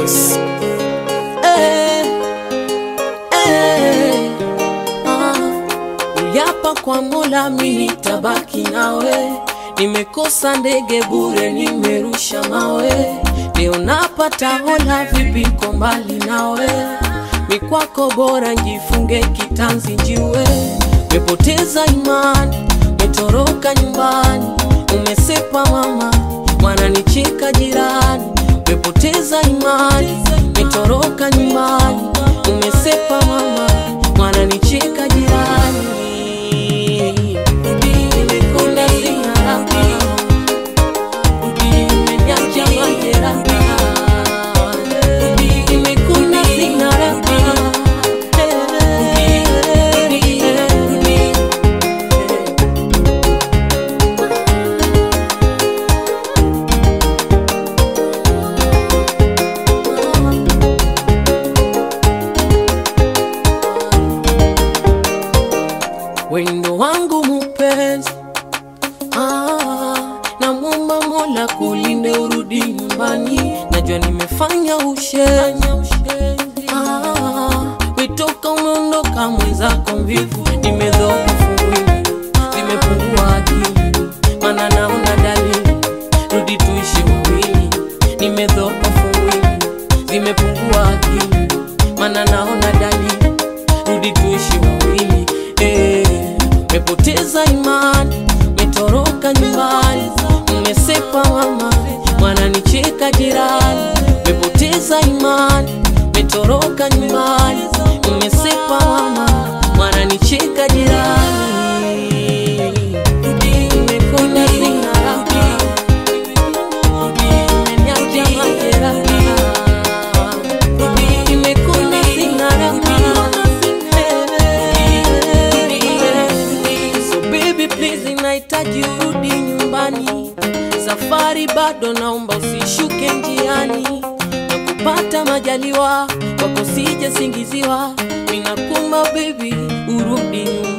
Records. Eh, eh, ah. Uliapa kwa Mola mimi nitabaki nawe, nimekosa ndege bure, nimerusha mawe, leo napata hola, vipi ko mbali nawe, mikwako bora njifunge kitanzi njiwe, mepoteza imani, metoroka nyumbani, umesepa mama, wananicheka jirani, mepoteza imani, metoroka nyumbani, umesepa mama, wananicheka jirani. Nimekonda sina raha, umeniacha majeraha. Nimekonda sina raha, wendo wangu mupenzi ah, namwomba Mola kulinde urudi nyumbani, najua nimefanya ushenzi ah, witoka umeondoka mwenzako mvivu, nimedhoofu mwili, zimepungua akili, mana naona dalili, rudi tuishi wawili, nimedhoofu mwili, zimepungua akili, mana naona dalili, rudi tuishi wawili eh, mepoteza imani, metoroka nyumbani, mmesepa mama, mwananicheka jirani, mepoteza imani, metoroka nyumbani, mmesepa mama, mwananicheka jirani. Nimekonda sina raha, umeniacha majeraha. Nimekonda sina raha. So baby please, nahitaji urudi nyumbani, safari bado, naomba usishuke njiani, na kupata majaliwa kwako sije singiziwa, ninakumba baby, urudi nyumbani.